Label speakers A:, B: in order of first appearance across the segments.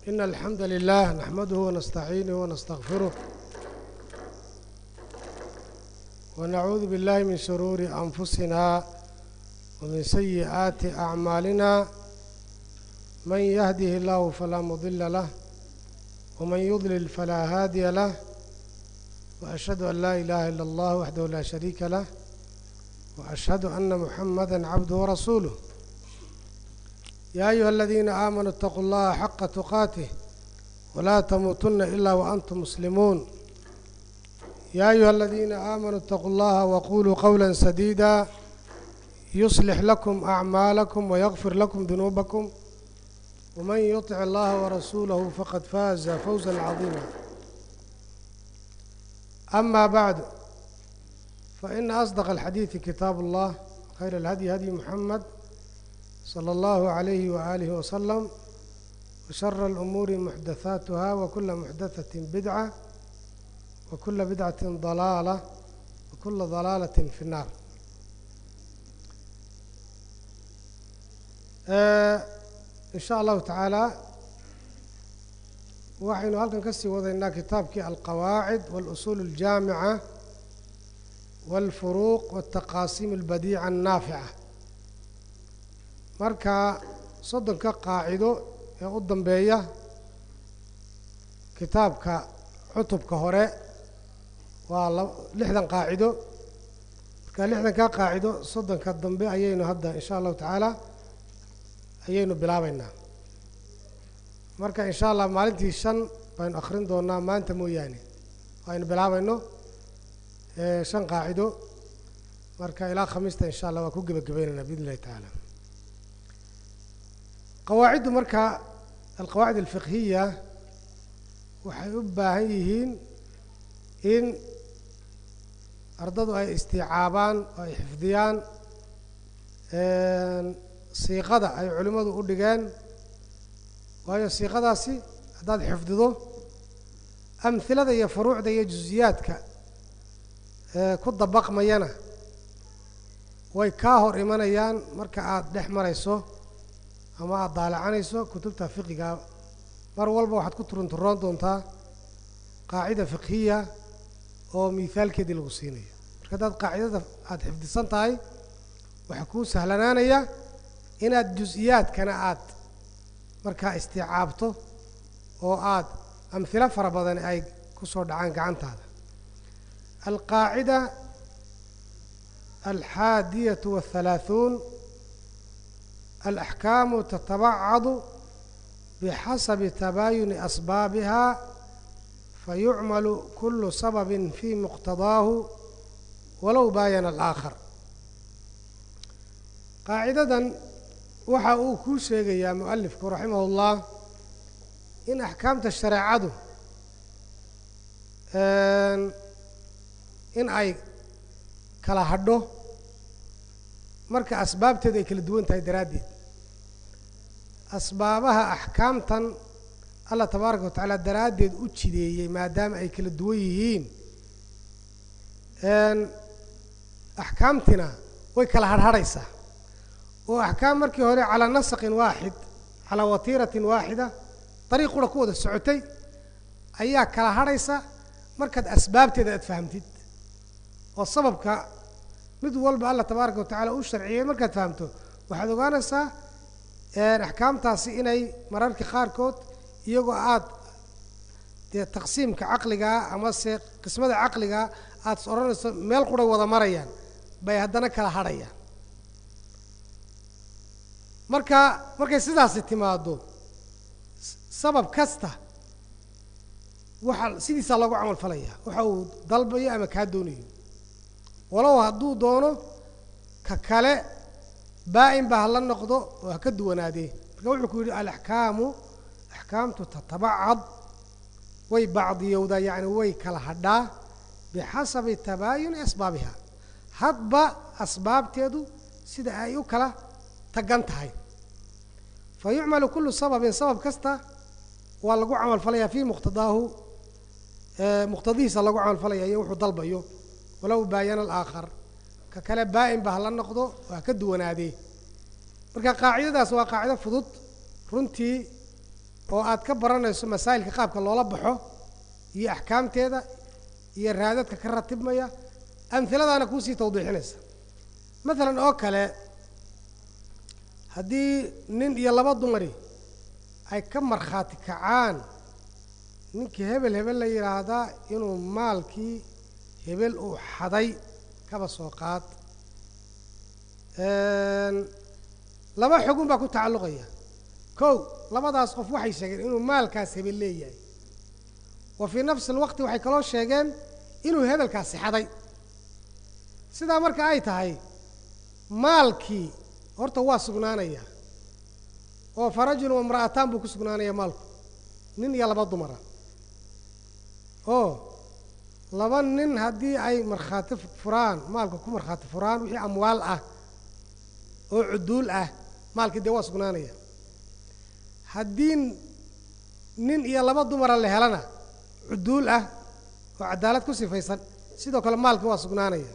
A: إن الحمد لله نحمده ونستعينه ونستغفره ونعوذ بالله من شرور أنفسنا ومن سيئات أعمالنا من يهده الله فلا مضل له ومن يضلل فلا هادي له وأشهد أن لا إله إلا الله وحده لا شريك له وأشهد أن محمدا عبده ورسوله يا أيها الذين آمنوا اتقوا الله حق تقاته ولا تموتن إلا وأنتم مسلمون يا أيها الذين آمنوا اتقوا الله وقولوا قولا سديدا يصلح لكم أعمالكم ويغفر لكم ذنوبكم ومن يطع الله ورسوله فقد فاز فوزا عظيما أما بعد فإن أصدق الحديث كتاب الله خير الهدي هدي محمد صلى الله عليه وآله وسلم وشر الأمور محدثاتها وكل محدثة بدعة وكل بدعة ضلالة وكل ضلالة في النار آه إن شاء الله تعالى waxaynu halkan ka sii wadaynaa kitaabkii alqawaacid waاlusuul اljaamica wاlfuruuq wاtaqaasiim اlbadiica الnaafica marka soddonka qaacido ee u dambeeya kitaabka cutubka hore waa lixdan qaacido marka lixdanka qaacido soddonka dambe ayaynu hadda in sha allahu tacaala ayaynu bilaabeynaa marka in sha allah maalintii shan baynu akrin doonaa maanta mooyaane aynu bilaabayno shan qaacido marka ilaa khamiista in sha allah waa ku gebagabaynaynaa biidn illahi tacaala qawaaciddu marka alqawaacid alfiqhiya waxay u baahan yihiin in ardadu ay istiicaabaan oo ay xifdiyaan siiqada ay culimmadu u dhigeen waayo siiqadaasi haddaad xifdido amhilada iyo furuucda iyo jusiyaadka ku dabaqmayana way kaa hor imanayaan marka aada dhex marayso ama aada daalacanayso kutubta fiqiga mar walba waxaad ku turunturoon doontaa qaacida fiqhiya oo miithaalkeedii lagu siinayo marka haddaad qaacidada aada xifdisan tahay waxaa kuu sahlanaanaya inaad jus-iyaadkana aad markaa istiicaabto oo aad amhilo fara badan ay ku soo dhacaan gacantaada alqaacida alxaadiyatu wahalaaثuun alaxkaamu tatabacadu bixasabi tabaayuni asbaabiha fayucmalu kulu sababin fii muqtadaahu walow baayana alaakhar qaacidadan waxa uu kuu sheegayaa mualifku raximah ullah in axkaamta shareecadu in ay kala hadho marka asbaabteedu ay kala duwan tahay daraaddeed asbaabaha axkaamtan allah tabaaraka wa tacaala daraaddeed u jideeyey maadaama ay kala duwan yihiin axkaamtina way kala hadhadhaysaa oo axkaam markii hore calaa nasaqin waaxid calaa watiiratin waaxida dariiq qura ku wada socotay ayaa kala hadhaysa markaad asbaabteeda aad fahamtid oo sababka mid walba allah tabaaraka wa tacaala u sharciyey markaad fahamto waxaad ogaanaysaa axkaamtaasi inay mararka qaarkood iyagoo aad dee taqsiimka caqligaa amase qismada caqligaa aad is odhanayso meel quray wada marayaan bay haddana kala hadhayaan marka markay sidaasi timaado sabab kasta waxaa sidiisaa loogu camal falaya waxa uu dalbayo ama kaa doonayo walow hadduu doono ka kale baa-in ba hala noqdo oo ha ka duwanaadee marka wuxuu ku yidhi alaxkaamu axkaamtu tatabacad way bacdiyowdaa yacni way kala hadhaa bixasabi tabaayuni asbaabiha hadba asbaabteedu sida ay u kala tagan tahay fa yucmalu kullu sababin sabab kasta waa lagu camal falayaa fii muqtadaahu muqtadihiisa lagu camal falaya iyo wuxuu dalbayo walow baayana alaakhar ka kale baa-in ba hala noqdo oo ha ka duwanaadee marka qaacidadaas waa qaacido fudud runtii oo aad ka baranayso masaa'ilka qaabka loola baxo iyo axkaamteeda iyo raadadka ka ratibmaya amhiladaana kuusii tawdiixinaysa maalan oo kale haddii nin iyo laba dumari ay ka markhaati kacaan ninkii hebel hebel la yidhaahdaa inuu maalkii hebel uu xaday kaba soo qaad laba xugun baa ku tacalluqaya kow labadaas qof waxay sheegeen inuu maalkaas hebel leeyahay wa fii nafsi alwaqti waxay kaloo sheegeen inuu hebelkaasi xaday sidaa marka ay tahay maalkii horta waa sugnaanaya oo farajulun wamra'ataan buu ku sugnaanaya maalku nin iyo laba dumara oo laba nin haddii ay markhaati furaan maalka ku markhaati furaan wixii amwaal ah oo cuduul ah maalkii dee waa sugnaanaya haddii nin iyo laba dumara la helana cuduul ah oo cadaalad ku sifaysan sidoo kale maalkii waa sugnaanaya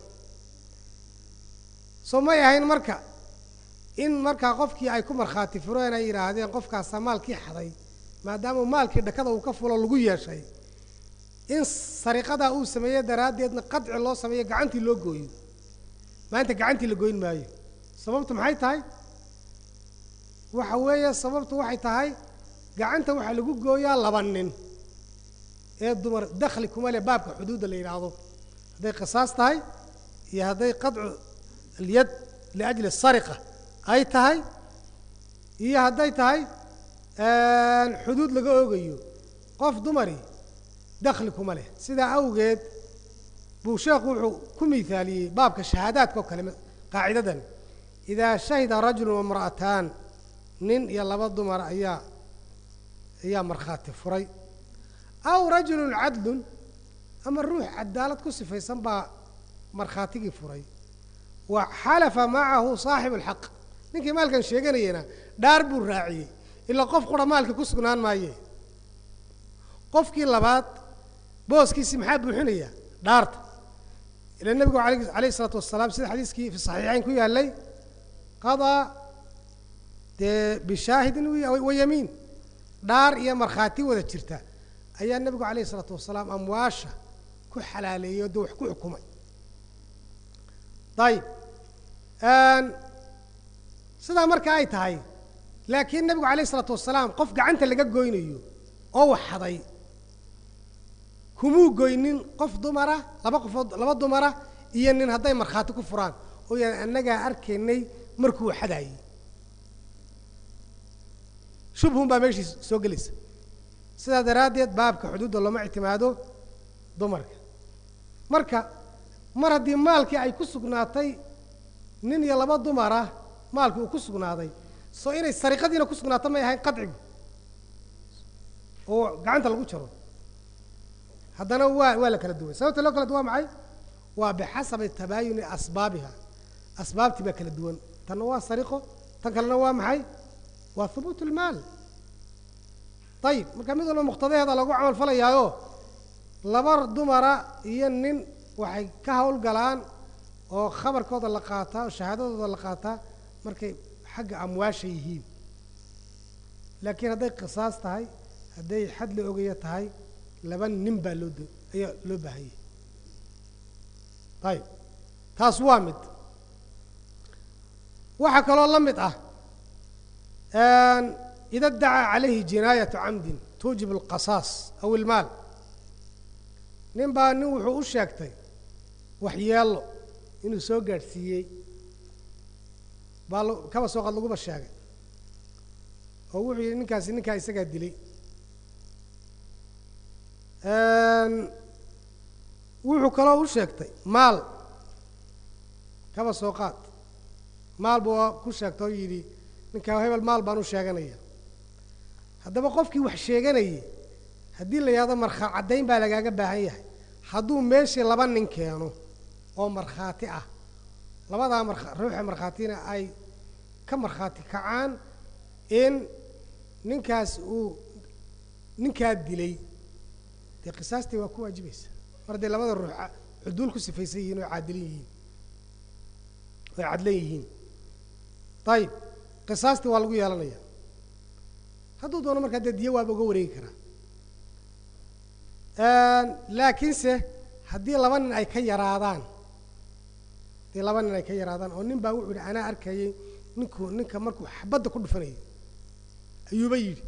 A: soo may ahayn marka in markaa qofkii ay ku markhaati fureen ay yidhaahdeen qofkaasaa maalkii xaday maadaama maalkii dhakada uu ka fulo lagu yeeshay in sariqadaa uu sameeye daraaddeedna qadci loo sameeyo gacantii loo gooyo maanta gacantii la goyn maayo sababtu maxay tahay waxa weeye sababtu waxay tahay gacanta waxaa lagu gooyaa laba nin ee dumar dakhli kuma leh baabka xuduudda la yidhaahdo hadday qisaas tahay iyo hadday qadcu alyad liajli asariqa ay tahay iyo hadday tahay xuduud laga oogayo qof dumari dakhli kuma leh sidaa awgeed buu sheekhu wuxuu ku miaaliyey baabka shahaadaadka oo kale qaacidadan idaa shahida rajulu wamra'ataan nin iyo laba dumar ayaa ayaa markhaati furay aw rajulun cadlun ama ruux cadaalad ku sifaysan baa markhaatigii furay wa xalafa macahu saaxibu alxaq ninkii maalkan sheeganayena dhaar buu raaciyey ilaa qof qura maalkii ku sugnaan maaye qofkii labaad booskiisii maxaa buuxinaya dhaarta ila nebigu alayh isalaatu wasalaam sida xadiiskii fi saxiixayn ku yaallay qadaa dee bishaahidin wa yamiin dhaar iyo markhaati wada jirta ayaa nebigu alayh isalaatu wasalaam amwaasha ku xalaaleeyey o dee wax ku xukumay ayib sidaa marka ay tahay laakiin nebigu alayh isalaatu wasalaam qof gacanta laga goynayo oo wax xaday kumuu goynin qof dumara laba qofood laba dumara iyo nin hadday markhaati ku furaan oo yaan annagaa arkaynay markuu xadaayey shubhun baa meeshii soo gelaysa sidaa daraaddeed baabka xuduudda looma ictimaado dumarka marka mar haddii maalkii ay ku sugnaatay nin iyo laba dumara maalkii uu ku sugnaaday soo inay sariqadiina ku sugnaato may ahayn qadcigu oo gacanta lagu jaro haddana waa waa la kala duway sababta loo kala duwa maxay waa bixasabi tabaayuni asbaabiha asbaabtii baa kala duwan tanna waa sariqo tan kalena waa maxay waa hubuut ulmaal ayib marka mid walba muqtadaheeda lagu camal falayaayo laba dumara iyo nin waxay ka hawlgalaan oo khabarkooda la qaataa oo shahaadadooda la qaataa markay xagga amwaasha yihiin laakiin hadday qisaas tahay hadday xad la ogaya tahay laba nin baa loo ayaa loo baahanyay ayib taas waa mid waxaa kaloo la mid ah ida dacaa calayhi jinaayatu camdin tuujib alqasaas aw ilmaal nin baa nin wuxuu u sheegtay waxyeello inuu soo gaadhsiiyey baa kaba soo qad laguba sheegay oo wuxuu yidhi ninkaasi ninkaa isagaa dilay wuxuu kaloo u sheegtay maal kaba soo qaad maal buu ku sheegtay oo yidhi ninkaa hebel maal baan u sheeganaya haddaba qofkii wax sheeganayay haddii la yidhahdo markhaa caddayn baa lagaaga baahan yahay hadduu meeshii laba nin keeno oo markhaati ah labadaa marka ruuxa markhaatina ay ka markhaati kacaan in ninkaas uu ninkaa dilay dee qisaastii waa ku waajibaysa mar hadday labada ruux cuduul ku sifaysan yihiin oo caadilin yihiin oy cadlan yihiin ayib qisaastii waa lagu yeelanaya hadduu doono markaa dee diyo waaba uga wareegi karaa laakiinse haddii laba nin ay ka yaraadaan haddii laba nin ay ka yaraadaan oo nin baa wuxuu yihi anaa arkayay ninku ninka markuu xabadda ku dhufanayay ayuuba yidhi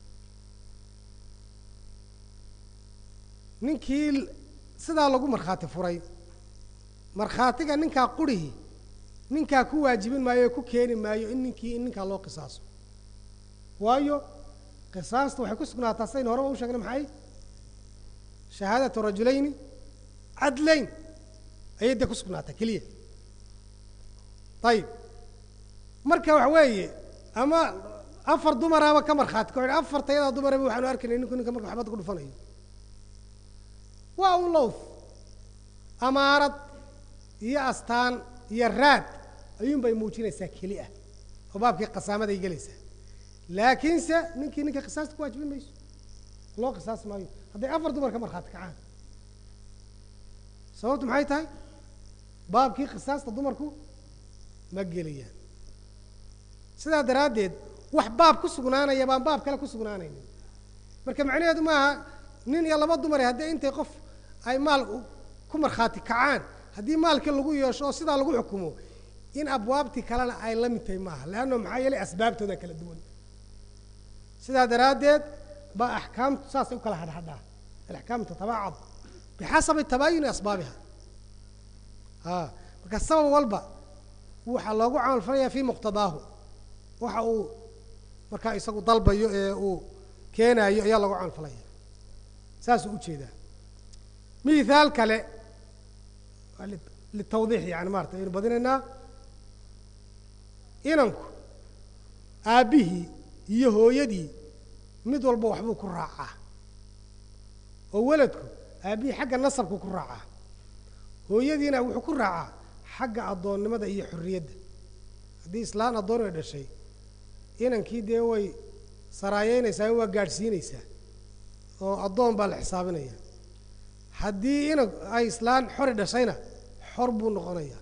A: ninkii sidaa lagu markhaati furay markhaatiga ninkaa qurihi ninkaa ku waajibin maayo oo ku keeni maayo in ninkii in ninkaa loo qisaaso waayo qisaasta waxay ku sugnaataa saynu horeba u sheegnay maxay shahaadatu rajulayni cadlayn ayay dee ku sugnaataa keliya ayib marka waxa weeye ama afar dumaraaba ka markhaati ka afarta yadaa dumaraba waxaanu arkaynay ninku ninka marka xabadda ku dhufanayo waa un lowth amaarad iyo astaan iyo raad ayuun bay muujinaysaa keli ah oo baabkii qasaamaday gelaysaa laakiinse ninkii ninka qisaasta ku waajibin mayso loo qisaasi maayo hadday afar dumar ka markhaati kacaan sababtu maxay tahay baabkii qisaasta dumarku ma gelayaan sidaa daraaddeed wax baab ku sugnaanaya baan baab kale ku sugnaanaynin marka macnaheedu maaha nin iyo laba dumare haddii intay qof ay maal ku markhaati kacaan haddii maalkii lagu yeesho oo sidaa lagu xukumo in abwaabtii kalena ay la mid tahay maaha leanno maxaa yeelay asbaabtooda kala duwan sidaa daraaddeed baa axkaamtu saasay u kala hadhadhaa alaxkaam tatabacad bixasabi tabaayuni asbaabiha a marka sabab walba waxaa loogu camal falayaa fii muqtadaahu waxa uu markaa isagu dalbayo ee uu keenaayo ayaa loogu camal falaya saasuu ujeedaa mithaal kale litawdiix yani maarata aynu badinaynaa inanku aabbihii iyo hooyadii mid walba waxbuu ku raacaa oo weladku aabbihii xagga nasabku ku raacaa hooyadiina wuxuu ku raacaa xagga addoonnimada iyo xorriyadda haddii islaan addoon ay dhashay inankii dee way saraayeynaysaa waa gaadhsiinaysaa oo addoon baa la xisaabinaya haddii inan ay islaan xori dhashayna xor buu noqonayaa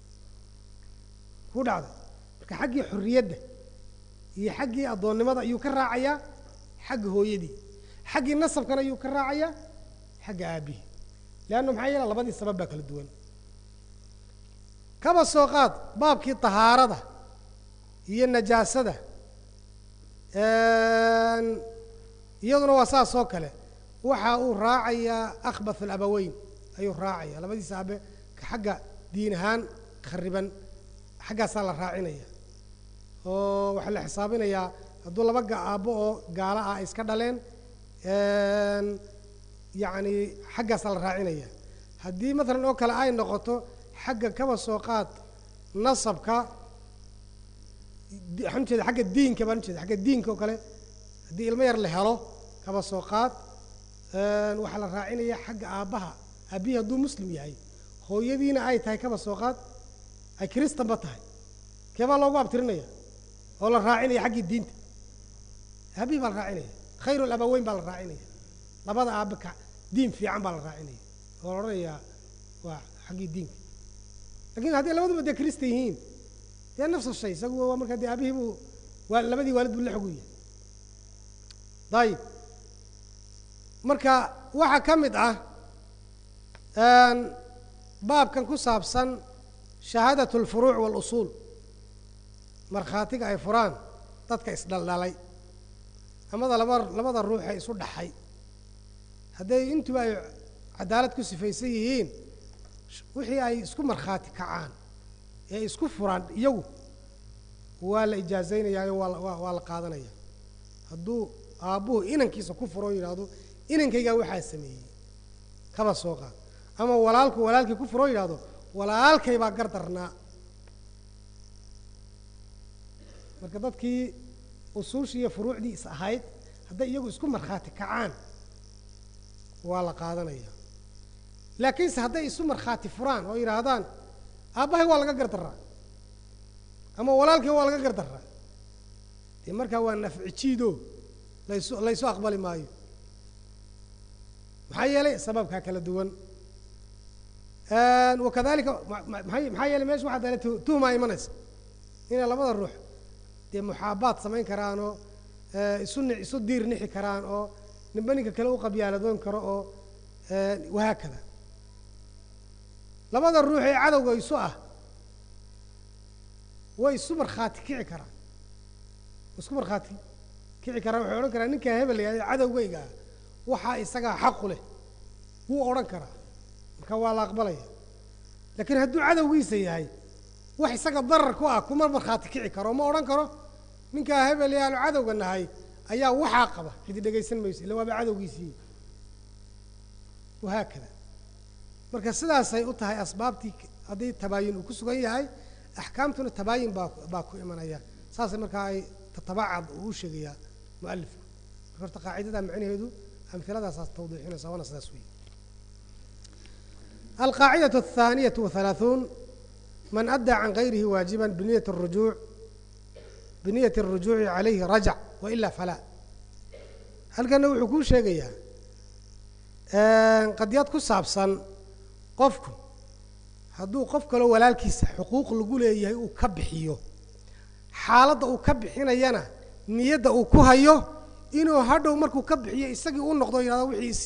A: ku dhacday marka xaggii xorriyadda iyo xaggii addoonnimada ayuu ka raacayaa xagga hooyadii xaggii nasabkana ayuu ka raacayaa xagga aabihii leanna maxaa yeela labadii sabab baa kala duwan kaba soo qaad baabkii tahaarada iyo najaasada iyaduna waa saas oo kale waxa uu raacayaa akhbath alabaweyn ayuu raacaya labadiisa aabe ka xagga diin ahaan khariban xaggaasaa la raacinaya oo waxaa la xisaabinayaa hadduu laba ga aabbo oo gaala ah ay iska dhaleen yacni xaggaasaa la raacinaya haddii maalan oo kale ay noqoto xagga kaba soo qaad nasabka waxaan ujeeda xagga diinka baan ujeeda xagga diinka oo kale haddii ilmo yar la helo kaba soo qaad waxaa la raacinaya xagga aabbaha aabbihii hadduu muslim yahay hooyadiina ay tahay kaba soo qaad ay kristanba tahay keebaa loogu abtirinaya oo la raacinaya xaggii diinta aabihii baa la raacinaya khayru labaweyn baa la raacinaya labada aabbe ka diin fiican baa la raacinaya oo la odhanayaa waa xaggii diinka lakin hadday labaduba dee kristan yihiin dee nafsa shay isagu waa markaa dee aabihii buu waa labadii waalid buu la xog u yahay dayib marka waxaa ka mid ah baabkan ku saabsan shahaadat alfuruuc waalusuul markhaatiga ay furaan dadka isdhaldhalay amada laba labada ruuxee isu dhaxay hadday intuba ay cadaalad ku sifaysan yihiin wixii ay isku markhaati kacaan ee isku furaan iyagu waa la ijaazaynayaayo waa waa waa la qaadanaya hadduu aabbuhu inankiisa ku furo o yidhaahdo inankaygaa waxaa sameeyey kaba soo qaad ama walaalku walaalkii ku furo o yidhahdo walaalkay baa gar darnaa marka dadkii usuushii iyo furuucdii is ahayd hadday iyagu isku markhaati kacaan waa la qaadanaya laakiinse hadday isu markhaati furaan oo yidhaahdaan aabbahay waa laga gardaraa ama walaalkay waa laga gardaraa dee markaa waa nafci jiido laysu laysu aqbali maayo maxaa yeelay sababkaa kala duwan wakadalika maay maxaa yeelay mesha waxaa dale tuhmaa imanaysa inay labada ruux dee muxaabaad samayn karaanoo isu ni isu diir nixi karaan oo ninba ninka kale u qabyaaladoon karo oo wahaakada labada ruux ee cadowga isu ah way isu markhaati kici karaan isku markhaati kici karaan waxay odhan karaan ninkaa hebel la yahahda cadowgayga ah waxaa isagaa xaqu leh wuu odhan karaa marka waa la aqbalaya laakiin hadduu cadowgiisa yahay wax isaga darar ku ah kuma markhaati kici karo ma odhan karo ninkaa hebel yaalo cadowga nahay ayaa waxaa qaba cidi dhegaysan mayso illa waaba cadowgiisii wahaakada marka sidaasay u tahay asbaabtii haddii tabaayin uu ku sugan yahay axkaamtuna tabaayin baa baa ku imanaya saasay markaa ay tatabacad uu u sheegayaa mualifku marka horta qaacidada macnaheedu amhiladaasaas tawdiixinaysa waana sidaas weeye alqaacidatu athaaniyatu wahalaaثuun man addaa can gayrihi waajiban biniyati الrujuuc biniyati الrujuuci calayhi rajac wailaa falaa halkana wuxuu kuu sheegayaa qadiyad ku saabsan qofku hadduu qof kaloo walaalkiisa xuquuq lagu leeyahay uu ka bixiyo xaaladda uu ka bixinayana niyadda uu ku hayo inuu hadhow markuu ka bixiyo isagii u noqdo yidhahdo wixiisi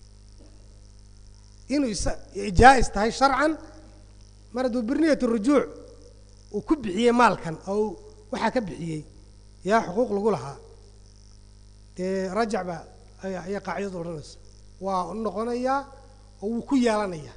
A: inuu is jaa-is tahay sharcan mar hadduu birniyat rujuuc uu ku bixiyey maalkan oo waxaa ka bixiyey yaa xuquuq lagu lahaa dee rajac baa ayaa qaacidadu odhanaysa waa noqonayaa oo wuu ku yeelanayaa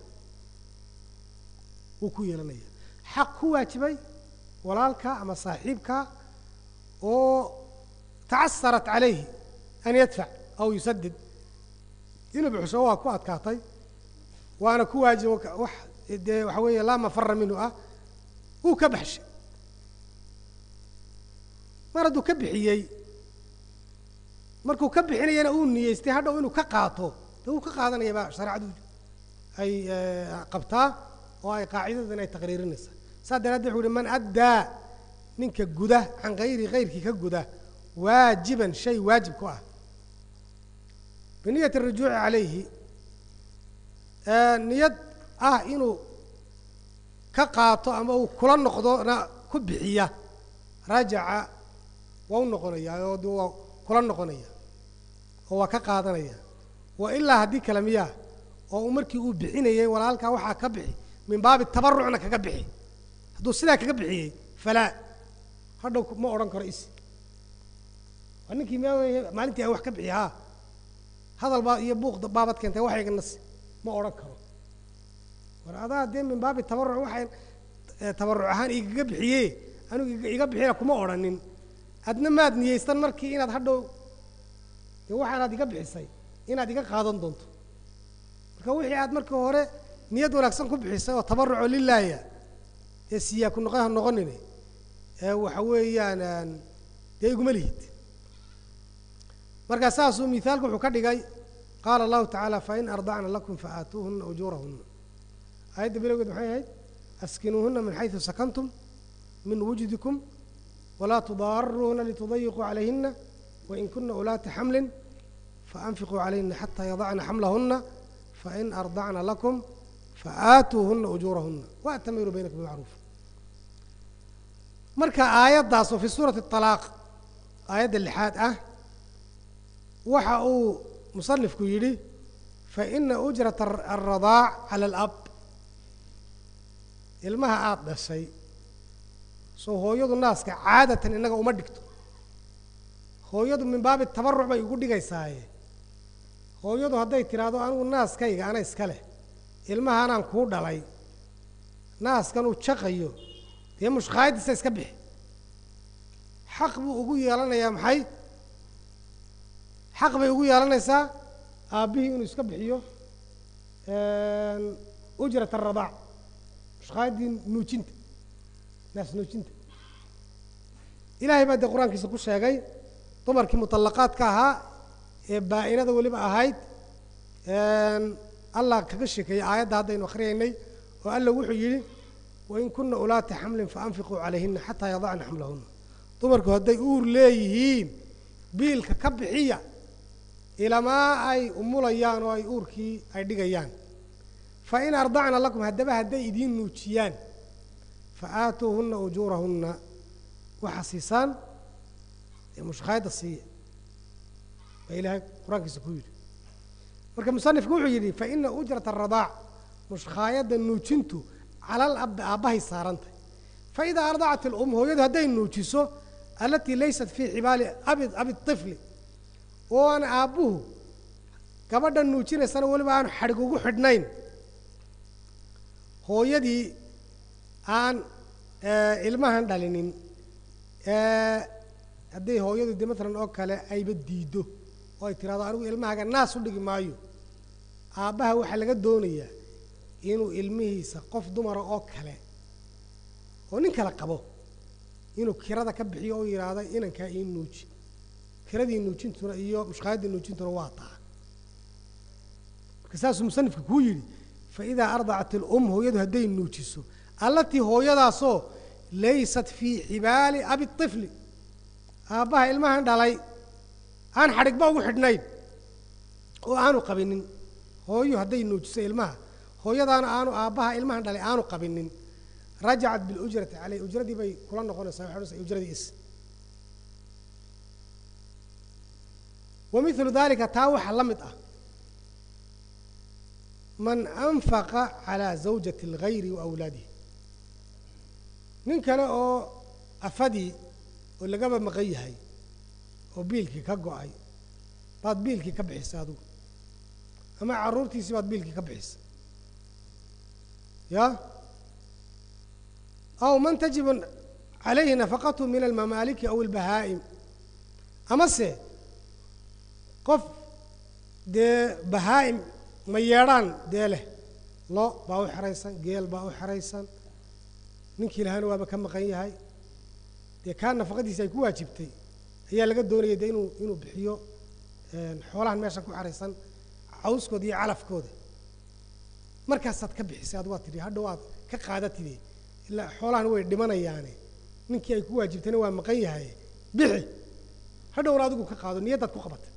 A: wuu ku yeelanaya xaq ku waajibay walaalka ama saaxiibka oo tacasarat calayhi an yadfac aw yusadid inuu buxsho waa ku adkaatay waana ku waajibo wax dee waxa weeye laa mafara minhu ah wuu ka baxshay mar hadduu ka bixiyey markuu ka bixinayana uu niyeystay hadhow inuu ka qaato dee wuu ka qaadanaya baa shareecadu ay qabtaa oo ay qaacidadan ay taqriirinaysaa saas daraaddeed wuxu uhi man addaa ninka guda can hayri hayrkii ka guda waajiban shay waajib ku ah biniyati arujuuci calayhi niyad ah inuu ka qaato ama uu kula noqdona ku bixiya rajaca waa u noqonaya oo de waa kula noqonaya oo waa ka qaadanaya wa ilaa haddii kale miyaa oo u markii uu bixinayay walaalkaa waxaa ka bixi min baabi tabarucna kaga bixi hadduu sidaa kaga bixiyey falaa hadhow ma odhan karo is waa ninkii m maalintii aan wax ka bixiy haa hadal baa iyo buuq baabad keentay waxayga nas ma odhan karo war adaa dee min baabi tabaruc waxay tabaruc ahaan igaga bixiye anigu iga bixina kuma odhanin adna maad niyeystan markii inaad hadhow dee waxaanaad iga bixisay inaad iga qaadan doonto marka wixii aad markii hore niyad wanaagsan ku bixisay oo tabaruco lilaaya dee siyaa ku noqoha noqonine ee waxa weeyaan dee iguma lihid markaa saasuu mithaalku wuxuu ka dhigay qaala allahu tacaala fain ardacna lakum faaatuuhuna ujuurahuna aayadda bilowgeed maxay ahayd askinuuhuna min xaysu sakantum min wujdikum walaa tudaaruuna litudayiquu calayhina wain kuna ulaata xamlin faanfiquu calayhina xataa yadacna xamlahuna fain ardacna lakum faaatuuhuna ujuurahuna waatamiruu baynakum bimacruuf marka aayaddaas oo fi suurati alaaq aayadda lixaad ah waxa uu musanifku yidhi faina ujrata alradaac cala alab ilmaha aada dhashay soo hooyadu naaska caadatan innaga uma dhigto hooyadu min baabi tabaruc bay igu dhigaysaaye hooyadu hadday tidhaahdo anigu naaskayga ana iska leh ilmahaanaan kuu dhalay naaskan uu jaqayo dee mushkaayadiisa iska bixi xaq buu ugu yeelanayaa maxay xaq bay ugu yeelanaysaa aabbihii inuu iska bixiyo ujrat aradaac mushkaayaddii nuujinta naas nuujinta ilaahay baa dee qur-aankiisa ku sheegay dumarkii muطallaqaadka ahaa ee baa-inada weliba ahayd allah kaga sheekeeyey aayadda haddaynu akhriyaynay oo alla wuxuu yidhi wain kuna ulaata xamlin faanfiquu calayhina xataa yadacna xamlahuna dumarku hadday uur leeyihiin biilka ka bixiya ilamaa ay umulayaan oo ay uurkii ay dhigayaan fa in ardacna lakum haddaba hadday idiin nuujiyaan fa aatuuhunna ujuurahunna waxaa siisaan ee mushkaayadda siiya baa ilaahay qur-aankiisa ku yidhi marka musanifku wuxuu yidhi fa ina ujrata aradaac mushkaayadda nuujintu calal abbi aabbahay saarantay fa idaa ardacat ilum hooyadu hadday nuujiso alatii laysat fii xibaali abi abi طifli oo aan aabbuhu gabadhan nuujinaysana weliba aanu xadhig ugu xidhnayn hooyadii aan ilmahan dhalinin hadday hooyadu de maalan oo kale ayba diiddo oo ay tiraado anigu ilmahaga naas u dhigi maayo aabbaha waxaa laga doonayaa inuu ilmihiisa qof dumara oo kale oo nin kale qabo inuu kirada ka bixiyo oo yidhaahdo inankaa ii nuuji kiradii nuujintuna iyo mushkaayaddii nuujintuna waa taa marka saasuu musanifka kuu yidhi fa idaa ardacat ilum hooyadu hadday nuujiso allatii hooyadaasoo laysat fii xibaali abi طifli aabbaha ilmahan dhalay aan xadhigba ugu xidhnayn oo aanu qabinin hooyo hadday nuujiso ilmaha hooyadaana aanu aabbaha ilmahan dhalay aanu qabinin rajacat biاlujrati caleyh ujradii bay kula noqonaysaa waxay odhanaysaa ujradii is wa milu dalika taa waxaa la mid ah man anfaqa calaa zawjati اlgayri wa awlaadihi nin kale oo afadii oo lagaba maqan yahay oo biilkii ka go-ay baad biilkii ka bixisay adigu ama carruurtiisii baad biilkii ka bixisay ya aw man tajibu calayhi nafaqatu min almamaaliki aw albahaa'im amase qof dee bahaa'im ma yeedhaan dee leh lo baa u xeraysan geel baa u xeraysan ninkii lahaana waaba ka maqan yahay dee kaa nafaqadiisi ay ku waajibtay ayaa laga doonayay de inuu inuu bixiyo xoolahan meeshan ku xeraysan cawskooda iyo calafkooda markaasaad ka bixisay ad waa tidhi hadhow aad ka qaadatide ilaa xoolahan way dhimanayaane ninkii ay ku waajibtayna waa maqan yahay bixi hadhowna adigu ka qaado niyaddaad ku qabatay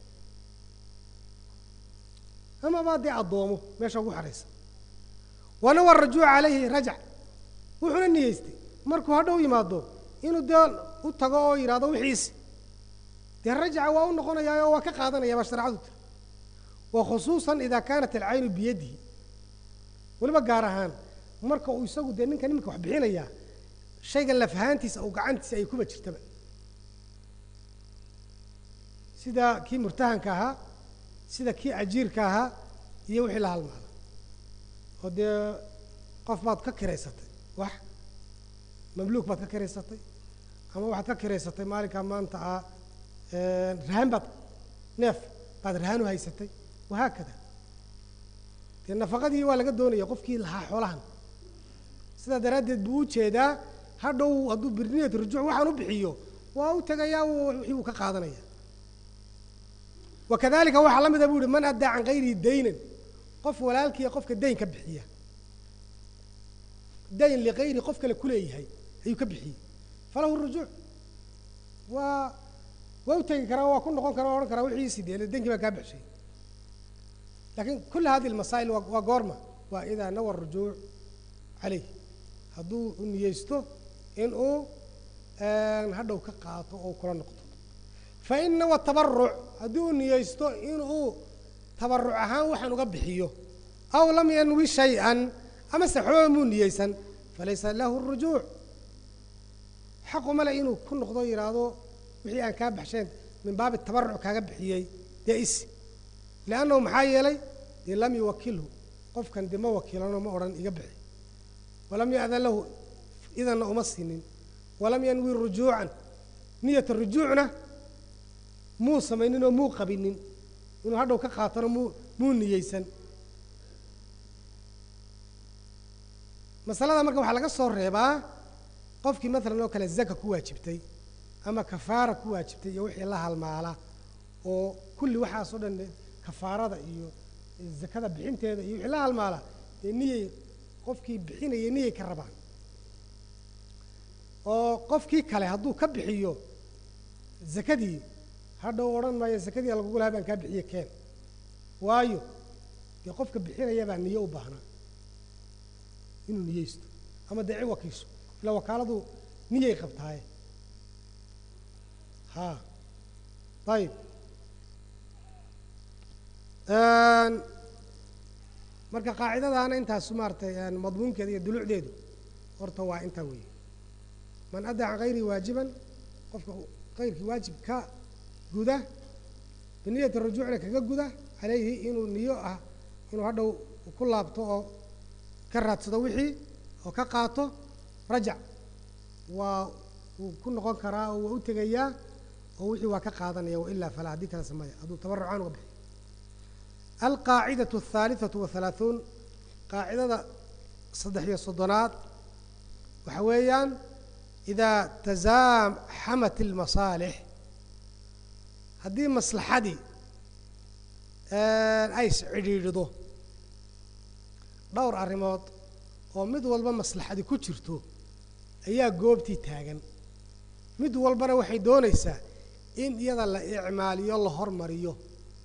A: amaba dee addoomo meesha ugu xeraysan wanawa rajuuc calayhi rajac wuxuuna niyeystay markuu hadhow yimaado inuu dee u tago oo yidhahdo wixiisi dee rajaca waa u noqonayaa oo waa ka qaadanaya baa shareecadu tiri wa khusuusan idaa kaanat alcaynu biyadihi weliba gaar ahaan marka uu isagu dee ninkan iminka wax bixinayaa shaygan lafahaantiisa uu gacantiisa ay kuba jirtaba sida kii murtahanka ahaa sida kii ajiirka ahaa iyo wixii la halmaada oo dee qof baad ka kiraysatay wax mamluuk baad ka kiraysatay ama waxaad ka kiraysatay maalinkaa maanta ah rahan baad neef baad rahan u haysatay wahaakada dee nafaqadii waa laga doonaya qofkii lahaa xoolahan sidaa daraaddeed buu u jeedaa hadhow hadduu birniyat rujuuc waxaan u bixiyo waa u tegayaa wixii uu ka qaadanaya wakadalika waxaa la mida bu uhi man addaa can gayrihi daynan qof walaalkiiya qofka dayn ka bixiya dayn ligayri qof kale kuleeyahay ayuu ka bixiyey falahu rujuuc waa waa u tegi karaa waa ku noqon karaa o odhan karaa wixiisi dee dankii baa kaa bixshay lakin kula hadi lmasaa'il waa goorma waa idaa nawa rujuuc caleyh hadduu u niyeysto in uu hadhow ka qaato oo kula noqdo fain nawa tabaruc haddii uu niyeysto inuu tabaruc ahaan waxaan uga bixiyo aw lam yanwi shay-an ama se xooba muu niyeysan falaysa lahu rujuuc xaqu male inuu ku noqdo yidhaahdo wixii aan kaa baxsheen min baabi tabaruc kaaga bixiyey dee isi liannahu maxaa yeelay dee lam yuwakilhu qofkan dee ma wakiilano ma odhan iga bixi walam ya'dan lahu idanna uma sinin walam yanwi rujuucan niyata rujuucna muu samaynin oo muu qabinin inuu hadhow ka qaatona muu muu niyeysan masalada marka waxaa laga soo reebaa qofkii maalan oo kale zaka ku waajibtay ama kafaara ku waajibtay iyo wixii la halmaala oo kulli waxaas oo dhan kafaarada iyo zakada bixinteeda iyo wixii la halmaala dee niyay qofkii bixinaya niyay ka rabaan oo qofkii kale hadduu ka bixiyo zakadii hadhow odhan maayo zakadii lagugu lahaa baan kaa bixiye keen waayo dee qofka bixinaya baa niyo u baahnaa inuu niyeysto ama dee ciwakiiso ila wakaaladu niyay qabtaaye ha ayib marka qaacidadaana intaasu maaratay madmuunkeeda iyo dulucdeedu horta waa intaa weeye man addaa can hayrihi waajiban qofka kayrkii waajib ka guda biniyati rajuucna kaga guda calayhi inuu niyo ah inuu hadhow ku laabto oo ka raadsado wixii oo ka qaato rajac waa wuu ku noqon karaa oo waa u tegayaa oo wixii waa ka qaadanaya wailaa falaa haddii kale sameeya hadduu tabarucaan uga bixiy alqaacidatu aلthaaliثaةu wahalaaثuun qaacidada saddex iyo soddonaad waxa weeyaan idaa tasaaxamat اlmasaalix haddii maslaxadii ay iscidhiidhido dhowr arrimood oo mid walba maslaxadi ku jirto ayaa goobtii taagan mid walbana waxay doonaysaa in iyada la icmaaliyo la hormariyo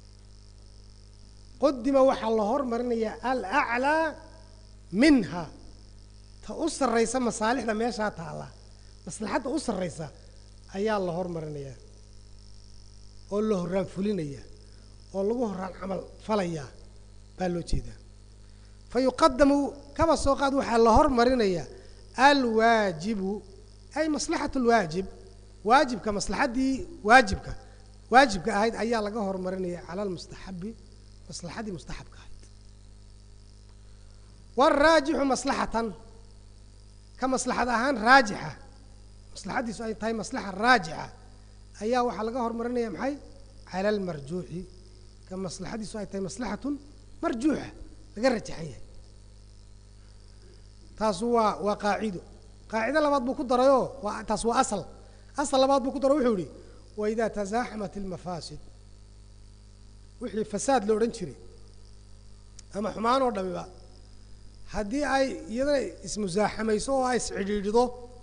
A: qudima waxaa la hormarinayaa alaclaa minha ta u sarraysa masaalixda meeshaa taalla maslaxadda u sarraysa ayaa la hormarinayaa oo la horraan fulinayaa oo lagu horraan camal falayaa baa loo jeedaa fa yuqadamu kaba soo qaad waxaa la hormarinayaa alwaajibu ay maslaxatu lwaajib waajibka maslaxaddii waajibka waajibka ahayd ayaa laga hormarinaya cala almustaxabi maslaxaddii mustaxabka ahayd waraajixu maslaxatan ka maslaxad ahaan raajixa maslaxaddiisu ay tahay maslaxa raajixa ayaa waxaa laga hormarinaya maxay cala almarjuuxi ka maslaxaddiisu ay tahay maslaxatun marjuuxa laga rajaxan yahay taasu waa waa qaacido qaacido labaad buu ku darayoo waa taas waa asal asal labaad buu ku daro wuxuu yihi waidaa tasaaxamat ilmafaasid wixii fasaad la odhan jiray ama xumaan oo dhamiba haddii ay iyadana ismusaaxamayso oo ay iscidhiidhido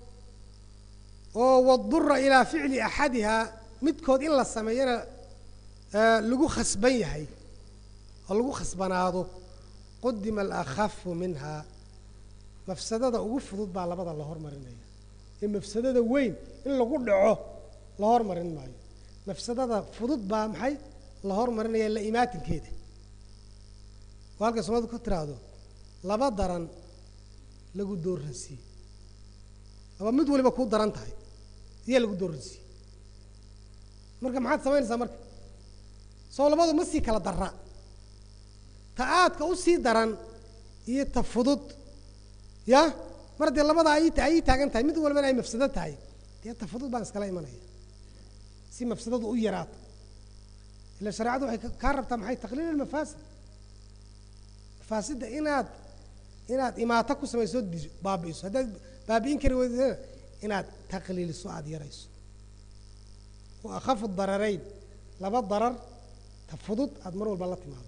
A: oo wadura ilaa ficli axadihaa midkood in la sameeyana lagu khasban yahay oo lagu khasbanaado qudima alakhafu minha mafsadada ugu fudud baa labada la hormarinaya ee mafsadada weyn in lagu dhaco la hormarin maayo mafsadada fudud baa maxay la hormarinaya la imaatinkeeda oo halkay soomaalida ku tiraahdo laba daran lagu dooransiiye laba mid waliba kuu daran tahay iyaa lagu dooransiiye marka maxaad samaynaysaa marka soo labadu ma sii kala dara ta aadka u sii daran iyo ta fudud ya mar haddee labada ay ay taagan tahay mid walbana ay mafsado tahay dee ta fudud baan iskala imanaya si mafsadadu u yaraato ila shareecadu waxay kaa rabtaa maxay taqliil almafaasid mafaasidda inaad inaad imaato ku samayso di baabi'iso haddaad baabi'in kari weydana inaad taqliiliso aada yarayso wa akhafu dararayn laba darar ta fudud aada mar walba la timaado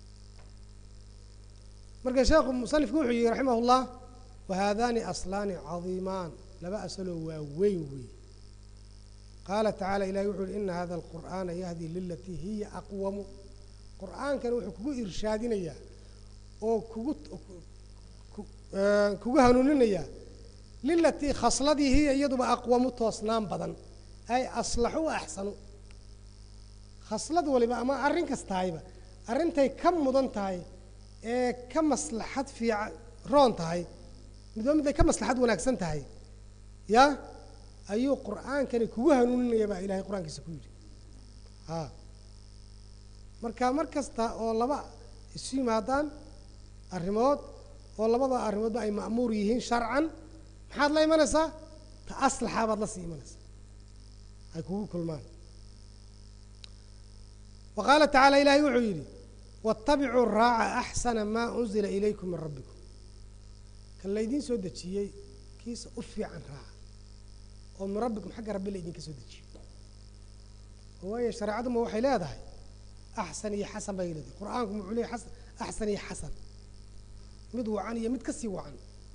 A: marka sheekhu musanifku wuxuu yihi raximah اllah wahaadani aslaani cadiimaan laba asaloo waa weyn wey qaala tacala ilahi wuxu uhi ina hada alqur'aana yahdi lilatii hiya aqwamu qur'aankana wuxuu kugu irshaadinayaa oo kugu kugu hanuuninayaa lilatii khasladii hiya iyaduba aqwamu toosnaan badan ay aslaxu wa axsanu khaslad waliba ama arrin kastahayba arrintay ka mudan tahay ee ka maslaxad fiican roon tahay midba mid ay ka maslaxad wanaagsan tahay ya ayuu qur'aankani kugu hanuuninaya baa ilahay qur-aankiisa ku yidhi a marka mar kasta oo laba isu yimaadaan arrimood oo labada arrimoodba ay ma'muur yihiin sharcan maxaad la imanaysaa ta aslaxa baad la sii imanaysaa ay kugu kulmaan wa qaala tacaala ilahay wuxuu yidhi waاtabicuu raaca axsana maa unzila ilaykum min rabbikum kan laydiin soo dejiyey kiisa u fiican raaca oo min rabbikum xagga rabbi la idinka soo dejiyey waayo shareecaduma waxay leedahay axsan iyo xasan bay leedahay qur-aanku muxuu leeyahy asan axsan iyo xasan mid wacan iyo mid ka sii wacan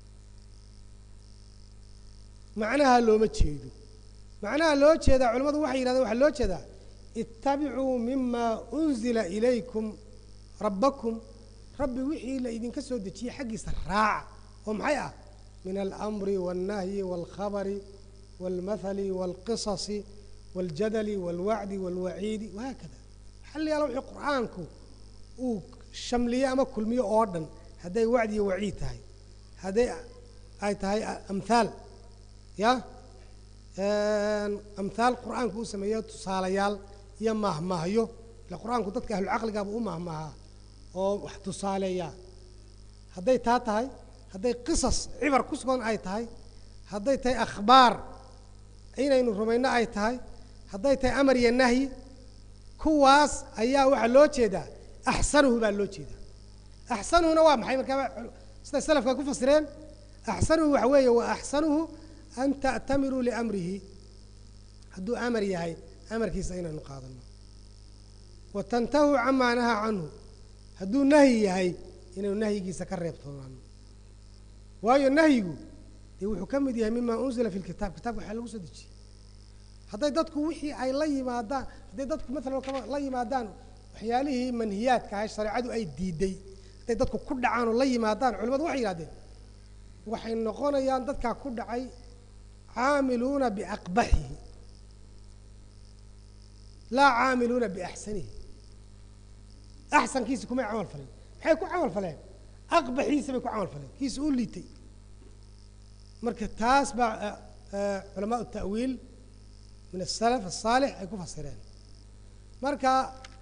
A: macnaha looma jeedo macnaha loo jeedaa culimmadu waxay yidhahdeen waxaa loo jeedaa ittabicuu mima unzila ilaykum rabbakum rabbi wixii la idinka soo dejiyey xaggiisa raaca oo maxay ah min alamri wاlnahyi wاlkhabari wاlmathali wاlqisasi waاljadali wاlwacdi wاlwaciidi wahaakada xalli yaala wixii qur'aanku uu shamliyo ama kulmiyo oo dhan hadday wacdi iyo waciid tahay hadday ay tahay amhaal ya amhaal qur'aanku uu sameeyo tusaalayaal iyo mahmahyo ila qur'aanku dadka ahlucaqligaaba u mahmahaa oo wax tusaaleeyaa hadday taa tahay hadday qisas cibar ku sugan ay tahay hadday tahay akhbaar inaynu rumayno ay tahay hadday tahay amar iyo nahyi kuwaas ayaa waxaa loo jeedaa axsanuhu baa loo jeedaa axsanuhuna waa maxay markaa siday salafka ku fasireen axsanuhu waxa weeye wa axsanuhu an ta'tamiruu liamrihi hadduu amar yahay amarkiisa inaynu qaadano wa tantahuu camaa nahaa canhu hadduu nahyi yahay inaynu nahyigiisa ka reebtoonaano waayo nahyigu dee wuxuu ka mid yahay mima unzila fi lkitaab kitabka waxaa lagu soo dejiyey hadday dadku wixii ay la yimaadaan hadday dadku maalan kama la yimaadaan waxyaalihii manhiyaadka ahay shareecadu ay diiday hadday dadku ku dhacaan oo la yimaadaan culimadu waxay yihahdeen waxay noqonayaan dadkaa ku dhacay caamiluuna biaqbaxihi laa caamiluuna biaxsanihi axsankiisi kumay camal faleen maxay ku camal faleen aqbaxiisa bay ku camal faleen kiisa u liitay marka taas baa culamaau ta'wiil min asalaf asaalix ay ku fasireen marka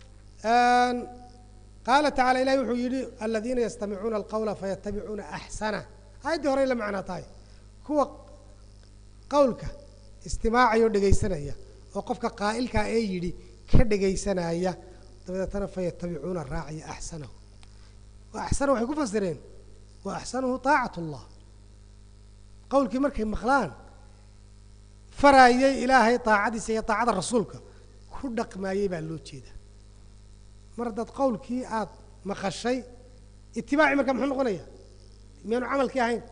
A: qaala tacala ilahi wuxuu yidhi aladiina yastamicuuna alqawla fayatabicuuna axsana aayaddii horey la macnaa tahay kuwa qawlka istimaacaya oo dhegaysanaya oo qofka qaa'ilkaa ee yidhi ka dhegaysanaya dabadeetana fayatabicuuna raacaya axsanahu wa axsanahu waxay ku fasireen wa axsanuhu taacat allah qawlkii markay maqlaan faraayay ilaahay taacadiisa iyo taacada rasuulka ku dhaqmaayey baa loo jeeda mar haddaad qawlkii aada maqashay itibaaci marka muxuu noqonaya miyaanu camalkii ahayn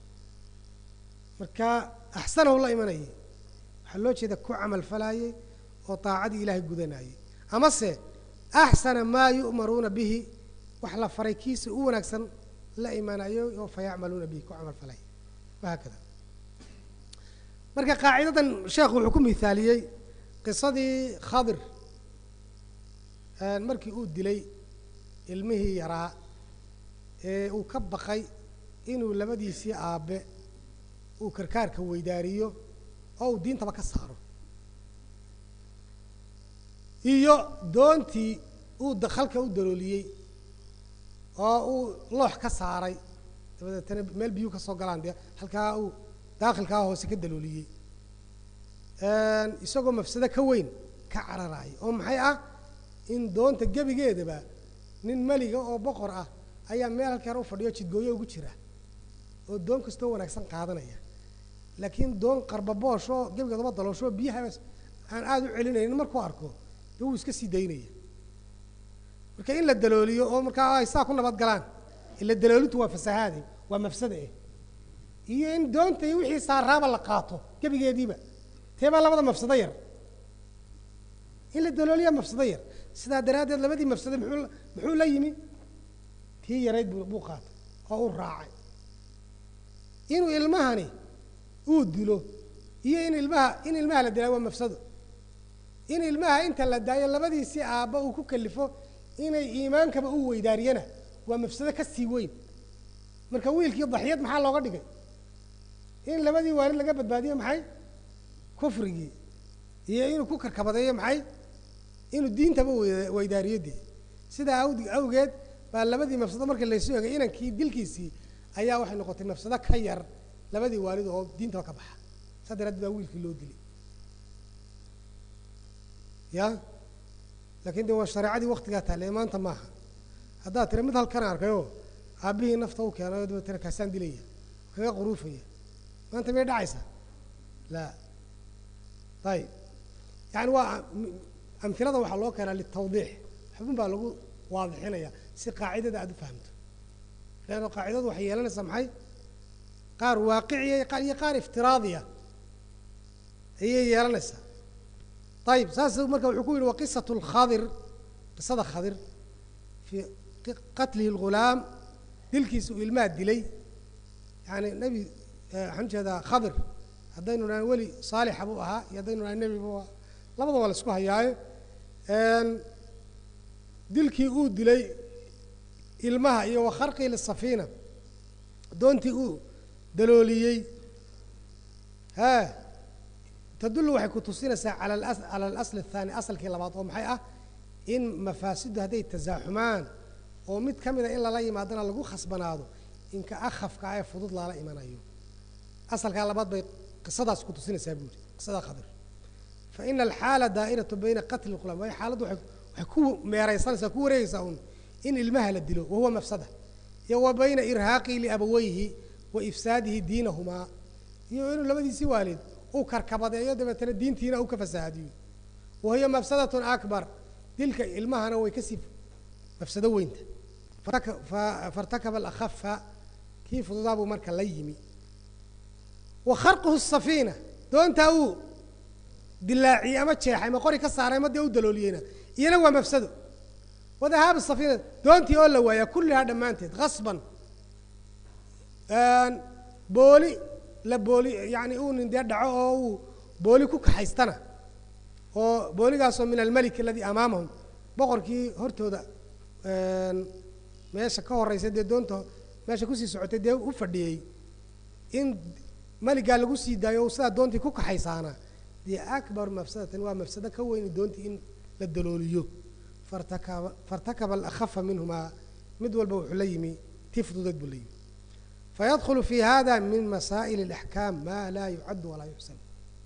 A: marka axsanahu la imanayay waxaa loo jeeda ku camal falaayey oo taacadii ilaahay gudanayey amase axsana maa yu'maruuna bihi wax la faray kiisa u wanaagsan la imaanayo oo fayacmaluuna bihi ku camal falaya wahaakada marka qaacidadan sheekhu wuxuu ku mihaaliyey qisadii khadir markii uu dilay ilmihii yaraa ee uu ka baqay inuu labadiisii aabbe uu karkaarka weydaariyo oo uu diintaba ka saaro iyo doontii uu dakhalka u dalooliyey oo uu loox ka saaray dabadeetana meel biyuu ka soo galaan dee halkaa uu daakhilkaa hoose ka dalooliyey isagoo mafsado ka weyn ka cararaaya oo maxay ah in doonta gebigeedaba nin meliga oo boqor ah ayaa meel halkii hore u fadhiyo jidgooyo ugu jira oo doon kastoo wanaagsan qaadanaya laakiin doon qarbaboosh oo gebigeedaba daloosho biyaha aan aada u celinaynin markuu arko de wuu iska sii daynaya marka in la dalooliyo oo markaa ay saa ku nabad galaan ila daloolintu waa fasahaade waa mafsada eh iyo in doonta iyo wixii saaraaba la qaato gebigeediiba tee baa labada mafsado yar in la dalooliya mafsado yar sidaa daraaddeed labadii mafsado muxuu muxuu la yimi tii yarayd buu buu qaatay oo u raacay inuu ilmahani uu dilo iyo in ilmaha in ilmaha la dilaa waa mafsado in ilmaha inta la daayo labadiisii aabba uu ku kalifo inay iimaankaba u weydaariyana waa mafsado ka sii weyn marka wiilkii daxyad maxaa looga dhigay in labadii waalid laga badbaadiyo maxay kufrigii iyo inuu ku karkabadeeyo maxay inuu diintaba weydaariyo dee sidaa awd awgeed baa labadii mafsado markii laysu egay inankii dilkiisii ayaa waxay noqotay mafsado ka yar labadii waalid oo diintaba ka baxa saa daraaddeed baa wiilkii loo dilay ya laakiin de waa shareecadii waktigaa taale maanta maaha haddaad tira mid halkan arkayoo aabbihii nafta u keenayo dabeetana kaasaan dilaya kaga quruufaya maanta miyay dhacaysa la ayib yani waa amhilada waxaa loo keenaa litawdiix xubin baa lagu waadixinaya si qaacidada aada u fahamto leanna qaacidadu waxay yeelanaysaa maxay qaar waaqiciya iyo qaar iftiraadiya ayay yeelanaysaa ayib saas marka wuxuu ku yihi waqisatu lkhadir qisada khadir fii qatlihi lghulaam dilkiisa uu ilmaha dilay yani nebi waxaan ujeedaa khadir haddaynu nahan weli saalixa buu ahaa iyo haddaynu nahan nebi buu labada waa la isku hayaaye dilkii uu dilay ilmaha iyo wa kharqii lisafiina doontii uu dalooliyey ha tadullu waxay ku tusinaysaa cala alas cala alasl athaani asalkii labaad oo maxay ah in mafaasidu hadday tasaaxumaan oo mid ka mida in lala yimaadana lagu khasbanaado inka akhafka ee fudud lala imanayo asalkaa labaad bay qisadaas ku tusinaysaa buu yidhi qisada khadir fa ina alxaala daa'iratu bayna qatli lqulaam waayo xaaladdu waxay waxay ku meeraysanaysaa ku wareegaysaa un in ilmaha la dilo wahuwa mafsada iyo wa bayna irhaaqii liabawayhi wa ifsaadihi diinahumaa iyo inuu labadiisii waalid uu karkabadeeyo dabeetana diintiina uu ka fasahaadiyo wa hiya mafsadatun akbar dilka ilmahana way kasii mafsado weynta fairtakaba alakhafa kii fududaa buu marka la yimi wa kharquhu safiina doontaa uu dilaaciyey ama jeexay ma qori ka saaray ma dee u dalooliyeyna iyana waa mafsado wadahaabu safiina doontii oo la waayaa kullihaa dhammaanteed khasban booli la booli yani uu nin dee dhaco oo uu booli ku kaxaystana oo booligaasoo min almelik aladii amaamahum boqorkii hortooda meesha ka horeysa dee doonta meesha kusii socotay dee u fadhiyey in meligaa lagu sii daayo o sidaa doontii ku kaxaysaana dee akbar mafsadatan waa mafsado ka weyni doontii in la dalooliyo fartakaba fairtakaba alakhafa minhumaa mid walba wuxuu la yimi tii fududeed buu la yimi fayadkhulu fi hada min masaa'il اlaxkaam ma laa yucaddu walaa yuxsan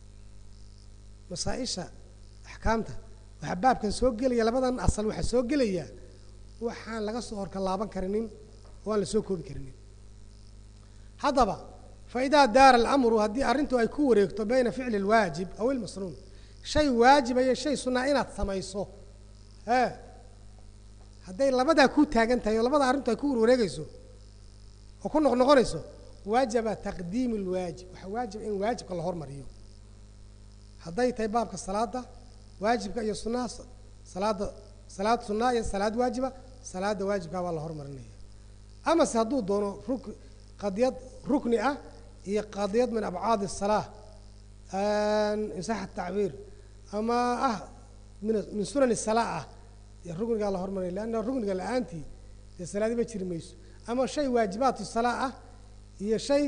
A: masaaisha axkaamta waxaa baabkan soo gelaya labadan asal waxaa soo gelaya waxaan laga soo horka laaban karinin oo aan la soo koobi karinin haddaba faidaa daara alamru haddii arrintu ay ku wareegto bayna ficli اlwaajib aw ilmasnuun shay waajiba iyo shay sunaa inaad samayso e hadday labadaa ku taagan tahay oo labada arrintu ay ku warwareegayso oo ku noqnoqonayso waajaba taqdiim اlwaajib waxaa waajiba in waajibka la hormariyo hadday tahay baabka salaada waajibka iyo sunaha salaada salaad sunaa iyo salaad waajiba salaada waajibkaa waa la hormarinaya amase hadduu doono ruk qadiyad rukni ah iyo qadiyad min abcaad الsalaa insax tacbiir ama ah min min sunan الsalaa ah iyo ruknigaa la hormarinaya leanna rukniga la-aantii dee salaadiba jiri mayso ama shay waajibaat salaa ah iyo shay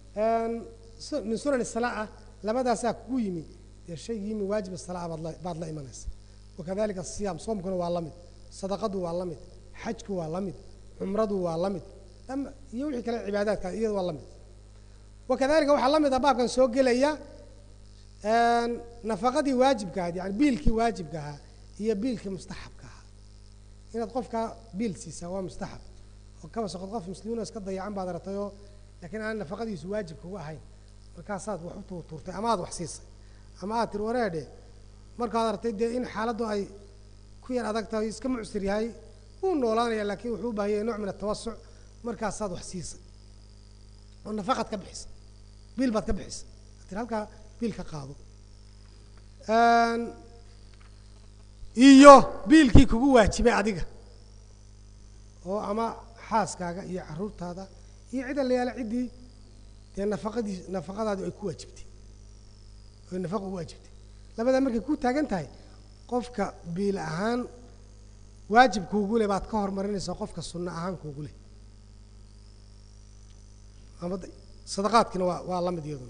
A: min sunan الsalaa ah labadaasaa kugu yimi dee shay yimi waajib salaa baad la baad la imanaysa wakadalika asiyaam soomkuna waa la mid sadaqadu waa la mid xajku waa la mid cumradu waa la mid iyo wixii kale cibaadaadka iyada waa la mid wakadalika waxaa la mid ah baabkan soo gelaya nafaqadii waajibka ahayd yani biilkii waajibka ahaa iyo biilkii mustaxabka ahaa inaad qofkaa biil siisaa waa mustaxab oo kaba soqod qof muslimiin oo iska dayacan baad aragtayoo laakiin aan nafaqadiisu waajib kuga ahayn markaasaad wax u tuurtuurtay ama aad wax siisay ama aad tiri wareedhe markaad aragtay dee in xaaladdu ay ku yar adag tahay iska mucsir yahay wuu noolaanaya laakiin wuxuu u baahan yahay nooc min atawasuc markaasaad wax siisay oo nafaqaad ka bixisay biil baad ka bixisay ad tiri halkaa biil ka qaado iyo biilkii kugu waajibay adiga oo ama xaaskaaga iyo caruurtaada iyo cid allayaala ciddii dee nafaqadii nafaqadaadu ay ku waajibtay oy nafaqa u waajibtay labadaa markay ku taagan tahay qofka biil ahaan waajib kuugu leh baad ka hormarinaysaa qofka sunno ahaan kuugu leh ama sadaqaadkiina waa waa la mid iyaduna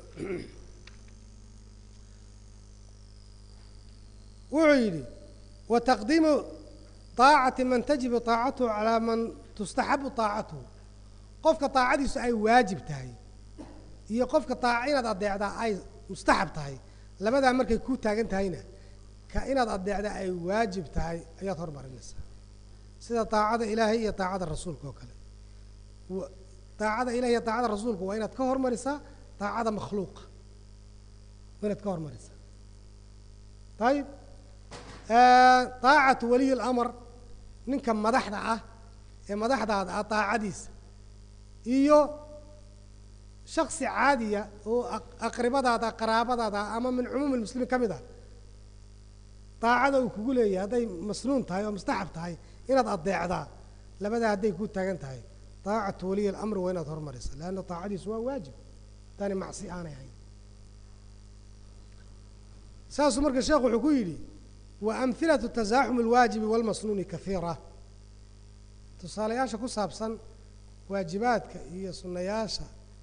A: wuxuu yidhi wa taqdiimu طaacati man tajibu طaacatuhu calaa man tustaxabu طaacatuhu qofka طaacadiisu ay waajib tahay iyo qofka طaaca inaad adeecdaa ay mustaxab tahay labadaa markay ku taagan tahayna ka inaad adeecdaa ay waajib tahay ayaad hormarinaysaa sida طaacada ilaahay iyo طaacada rasuulka oo kale طaacada ilahay iyo طaacada rasuulka waa inaad ka hormarisaa طaacada makhluuqa waa inaad ka hormarisaa ayib طaacatu waliy اlamr ninka madaxda ah ee madaxdaada ah طaacadiisa iyo shaksi caadiya oo aqribadaada qaraabadaada ama min cumuum اlmuslimiin ka mid ah طaacada uu kugu leeyahay hadday masnuun tahay oo mustaxab tahay inaad adeecdaa labadaa hadday ku taagan tahay طaacatu waliy اlamr waa inaad hormarisa leanna طaacadiisu waa waajib haddaanay macsi aanay ahayn saasuu marka sheekhu wuxuu ku yidhi wa amhilatu tasaaxumi alwaajibi walmasnuuni kahiira tusaalayaasha ku saabsan waajibaadka iyo sunnayaasha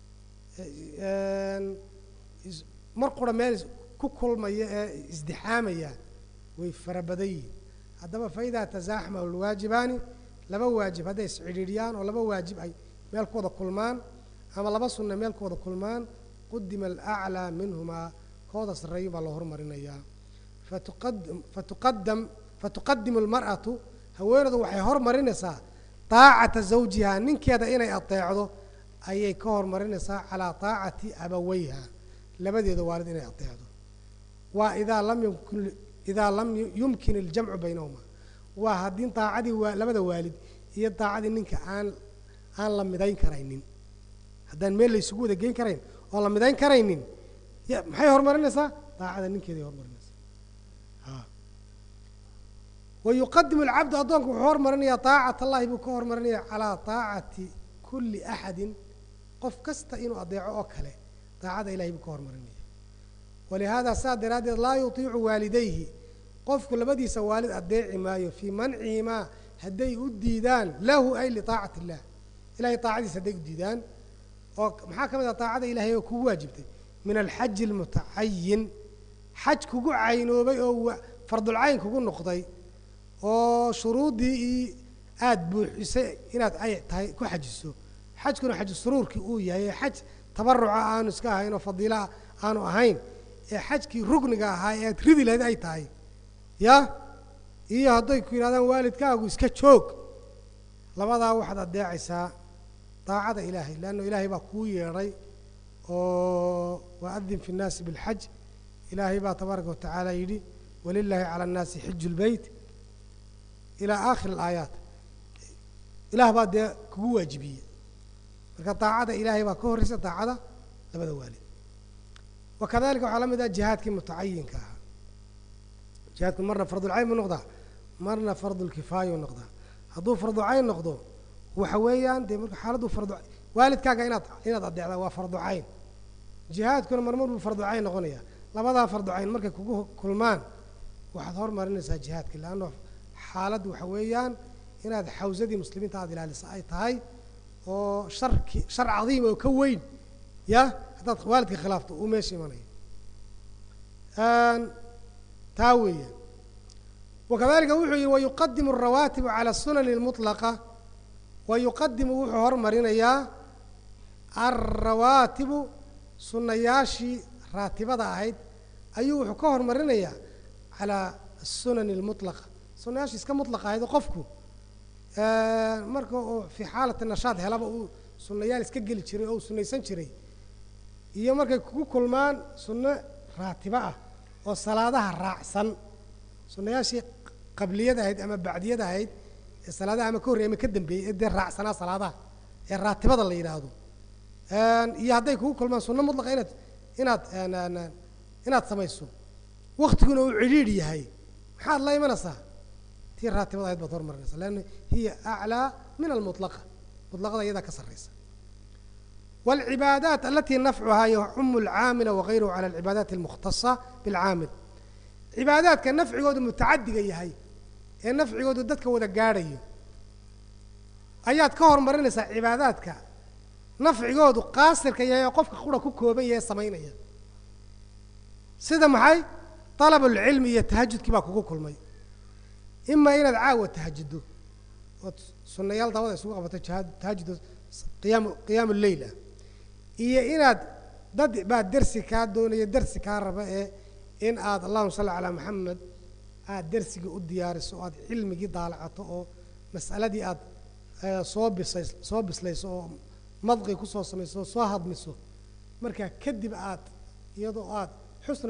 A: mar qura meel ku kulmaya ee isdixaamaya way fara badan yihin haddaba fa idaa tasaaxama alwaajibaani laba waajib hadday iscidhiidhiyaan oo laba waajib ay meel ku wada kulmaan ama laba sunna meel ku wada kulmaan qudima alaclaa minhumaa kooda sarreeyo baa loo hormarinayaa fatuqadam fatuqadam fatuqadimu almar'atu haweenadu waxay hormarinaysaa taacata zawjihaa ninkeeda inay adeecdo ayay ka hormarinaysaa calaa taacati abaweyha labadeeda waalid inay adeecdo waa idaa lam yumkin idaa lam yumkin iljamcu baynahuma waa haddii daacadii waa labada waalid iyo daacadii ninka aan aan la midayn karaynin haddaan meel laysugu wada geyn karayn oon la midayn karaynin y maxay horumarinaysaa daacada ninkeeday horumarinaysaa a wa yuqadimu alcabdu addoonku wuxuu hormarinayaa daacat allahi buu ka hormarinaya calaa daacati kulli axadin qof kasta inuu adeeco oo kale daacada ilahay buu ka hormarinaya walihaada saa daraaddeed laa yutiicu waalidayhi qofku labadiisa waalid adeeci maayo fii mancihimaa hadday u diidaan lahu ay liaacati illah ilahay aacadiisa hadday u diidaan oo maxaa ka mid ah daacada ilahay oo kugu waajibtay min alxaji almutacayin xaj kugu caynoobay oo fardulcayn kugu noqday oo shuruuddii aada buuxisay inaad ay tahay ku xajiso xajkuna xaju suruurkii uu yahay ee xaj tabaruca aanu iska ahayn oo fadiilaa aanu ahayn ee xajkii rugniga ahaa ee aad ridi lahayd ay tahay ya iyo hadday ku yidhahdaan waalidkaagu iska joog labadaa waxaad adeecaysaa daacada ilaahay leanna ilaahay baa kuu yeedhay oo waadin fi nnaasi bilxaj ilaahay baa tabaaraka watacaala yidhi walilaahi cala annaasi xiju lbeyt ilaa aakhir alaayaat ilaah baa dee kugu waajibiyey marka daacada ilaahay baa ka horreysa daacada labada waalid wa kadalika waxaa la mid ah jihaadkii mutacayinka ahaa jihaadku marna fardulcayn buu noqdaa marna fardulkifaayuu noqdaa hadduu farducayn noqdo waxa weeyaan dee marka xaaladdu fardu waalidkaaga inaad inaad adeecdaa waa farducayn jihaadkuna marmar buu farducayn noqonaya labadaa farducayn markay kugu kulmaan waxaad hormarinaysaa jihaadka leanna xaaladdu waxa weeyaan inaad xawsadii muslimiinta aada ilaalisa ay tahay oo sharki shar cadiim oo ka weyn ya haddaad waalidka khilaafto uu meesha imanayo taa weeyaan wakadalika wuxuu yihi wayuqadimu alrawaatibu cala asunani اlmutlaqa wayuqadimu wuxuu hormarinayaa alrawaatibu sunnayaashii raatibada ahayd ayuu wuxuu ka hormarinayaa calaa asunani اlmutlaqa sunnayaashii iska mutlaqa ahayd oo qofku marka uu fii xaalati nashaad helaba uu sunnayaal iska geli jiray oo uu sunnaysan jiray iyo markay kugu kulmaan sunno raatibo ah oo salaadaha raacsan sunnayaashii qabliyada ahayd ama bacdiyada ahayd ee salaadaha ama ka horrey ama ka dambeeyey ee dee raacsanaa salaadaha ee raatibada la yidhaahdo iyo hadday kugu kulmaan sunno mutlaqa inaad inaad inaad samayso waktiguna uu cidhiidh yahay maxaad la imanaysaa tii raatibada ahayd baad hormarinaysa leanna hiya aclaa min almutlaqa mutlaqada iyadaa ka sarraysa والعباadات التي نفعha يcم الcاamل وغayرh عlى العباadات المkhتصة بالcاamل عibaadaadka نفcigoodu متacadiga yahay ee نفcigoodu dadka wada gaadhayo ayaad ka hormarinaysaa cibaadaadka نafcigoodu qaasirka yahay oo qofka qura ku kooban yahay samaynaya sida maxay طلب العilmi iyo تahajudkii baa kugu kulmay ima inaad caawa تahajuddo ood sunayaal dabada isugu qabato tahajud qyaam qiyaam الleyl ah iyo inaad dad baa dersi kaa doonaya dersi kaa raba ee in aad allahuma salli calaa maxamed aad dersigii u diyaariso o aad cilmigii daalacato oo mas'aladii aad soo bisays soo bislayso oo madqi kusoo samayso oo soo hadmiso markaa kadib aad iyadoo aad xusna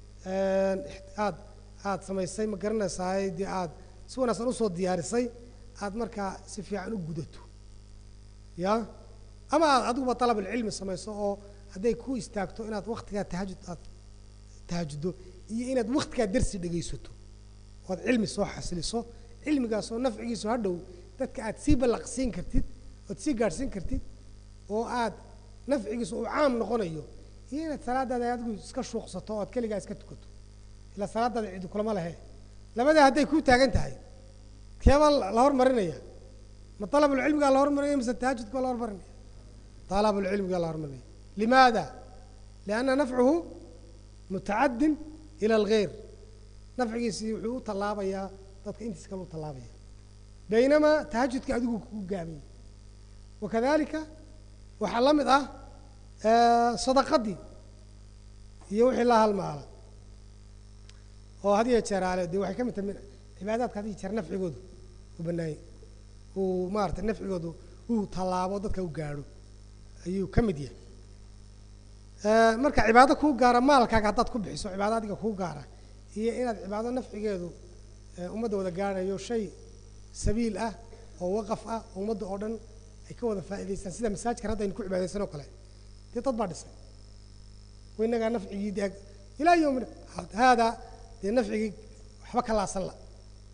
A: aad aad samaysay ma garanaysaay dee aad si wanaagsan usoo diyaarisay aad markaa si fiican u gudato ya ama aad adiguba dalab alcilmi samayso oo hadday ku istaagto inaad waktigaa tahajud aad tahajuddo iyo inaad waktigaa dersi dhegaysato oo aad cilmi soo xasiliso cilmigaasoo nafcigiisu hadhow dadka aad sii ballaqsiin kartid oad sii gaadhsiin kartid oo aad nafcigiisu uu caam noqonayo iyo inaad salaadaada adigu iska shuuqsato o aad keligaa iska tukato ilaa salaadaada cidi kulama lehe labadaa hadday kuu taagan tahay keebaa la hormarinaya ma dalabulcilmigaa la hormarinaya mise tahajudka la hormarinaya dalabulcilmigaa la hormarinaya limaada lianna nafcuhu mutacadin ila algeyr nafcigiisii wuxuu u tallaabayaa dadka intiis kale u tallaabaya baynamaa tahajudka adigu kugu gaabay wakadalika waxaa la mid ah sadaqadii iyo wixii la halmaala oo had iyo jeeraale dee waxay ka mid tahay cibaadaadka had iyo jeer nafcigoodu u banaayey uu maarata nafcigoodu uu tallaabo dadka u gaadho ayuu ka mid yahay marka cibaado kuu gaara maalkaaga haddaad ku bixiso cibaado adiga kuu gaara iyo inaad cibaado nafcigeedu ummadda wada gaadhayo shay sabiil ah oo waqaf ah oo ummadda oo dhan ay ka wada faa'idaystaan sida masaajidkan hadda aynu ku cibaadaysan oo kale dee dad baa dhisay wa innagaa nafcigii de ilaa yowmin haada dee nafcigii waxba ka laasan la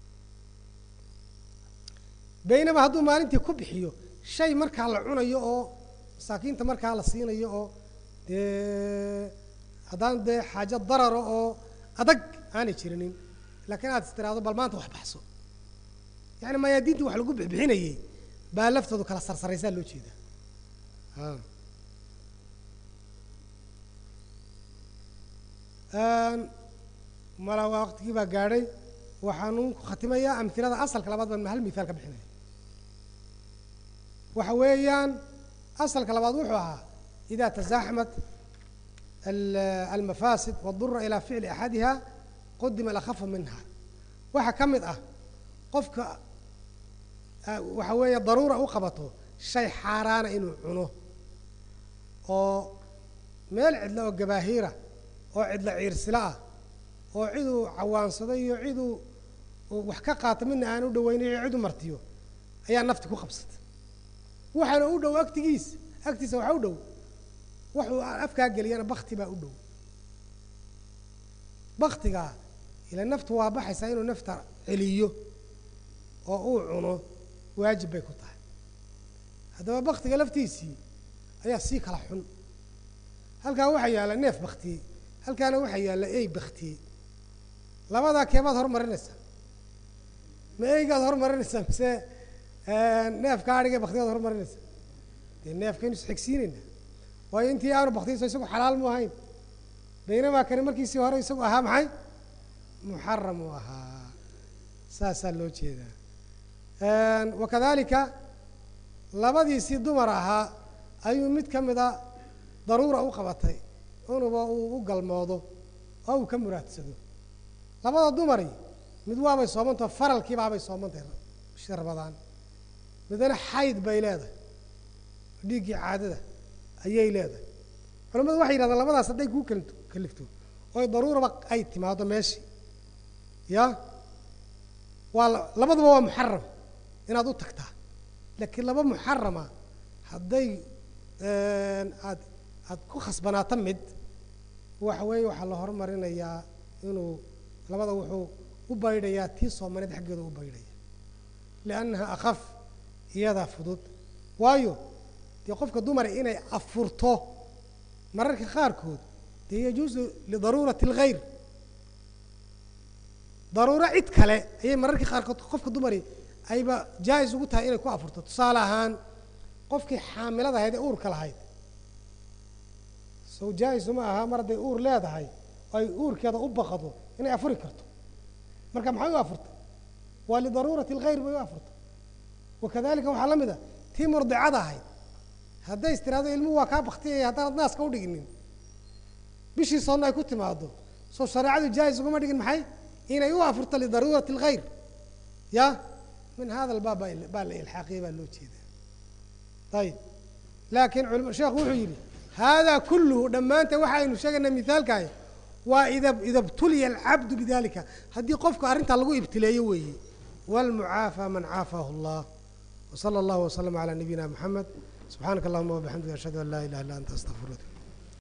A: baynama hadduu maalintii ku bixiyo shay markaa la cunayo oo masaakiinta markaa la siinayo oo dee haddaan dee xaajo dararo oo adag aanay jirinin laakiin aad is tiraahdo bal maanta wax baxso yani mayaadiintii wax lagu bixbixinayey baa laftoodu kala sarsaraysaa loo jeedaa mala waqtigii baa gaadhay waxaanu ku khatimayaa amhilada asalka labaad baan hal mithaal ka bixinaya waxa weeyaan asalka labaad wuxuu ahaa ida tasaaxmat almafaasid wadura ilaa ficli axadiha qudima alakhafa minha waxaa ka mid ah qofka waxa weeye daruura u qabato shay xaaraana inuu cuno oo meel cidla oo gabaahiira oo cidla ciirsila ah oo ciduu cawaansado iyo ciduu wax ka qaato midna aan u dhaweynayo cid u martiyo ayaa nafti ku qabsata waxaana u dhow agtigiisa agtiisa waxaa u dhow wuxuu afkaa geliyana bakti baa u dhow baktigaa ila naftu waa baxaysaa inuu nafta celiyo oo uu cuno waajib bay ku tahay haddaba baktiga laftiisii ayaa sii kala xun halkaa waxaa yaalla neef baktiyey halkaana waxaa yaalla ey baktiyey labadaa keebaad hormarinaysaa ma eygaad hormarinaysaa mise neefka adhiga baktigaad hormarinaysaa dee neefkaynu isxigsiinayna waayo intii aanu baktiyayso isagu xalaal mu ahayn baynamaa kani markiisii hore isagu ahaa maxay muxaram uu ahaa saasaa loo jeedaa wakadalika labadiisii dumar ahaa ayuu mid ka mida daruura u qabatay unuba uu u galmoodo oo uu ka muraadsado labada dumari mid waabay soomantaho faralkiibaabay soomantahay bishii rabadaan midna xayd bay leedahay dhiiggii caadada ayay leedahay culamadu waxay yidhahdaan labadaas hadday kuu kal kalifto oy daruuraba ay timaado meeshii ya waa labaduba waa muxaram inaad u tagtaa laakiin laba muxarama hadday aad aad ku khasbanaato mid waxa weeye waxaa la horumarinayaa inuu labada wuxuu u baydhayaa tii soomaneed xaggeeda u baydhaya liannaha akhaf iyadaa fudud waayo dee qofka dumara inay afurto mararka qaarkood dee yajuusu lidaruurati alghayr daruuro cid kale ayay mararka qaarkood qofka dumari ayba jaa-is ugu tahay inay ku afurto tusaale ahaan qofkii xaamilada ahayd ee uurka lahayd sow jaa-isu ma aha mar hadday uur leedahay oo ay uurkeeda u baqado inay afuri karto marka maxay u afurtay waa lidaruurati alghayr bay u afurtay wakadalika waxaa la mid a tii murdicada ahayd hadday is tiraahdo ilmuhu waa kaa baktiyaya haddaanad naaska u dhiginin bishii soonna ay ku timaado soo shareecadu jaa-is ugama dhigin maxay inay u afurto lidaruurati alghayr ya min hada albaab baa la ilxaaqiyay baa loo jeedaa ayib laakiin culma sheekhu wuxuu yidhi haadaa kulluhu dhammaanta waxaynu sheegaynaa mithaalkaay waa ida ida btuliya alcabdu bidalika haddii qofku arrintaa lagu ibtileeyo weeye wاlmucaafى man caafaahu اllah wslى اllah wslm عlى nabiyina mxamed subxaanaka allahuma wabxamdika ashhadu an laa ilaha illa anta astaqfiruka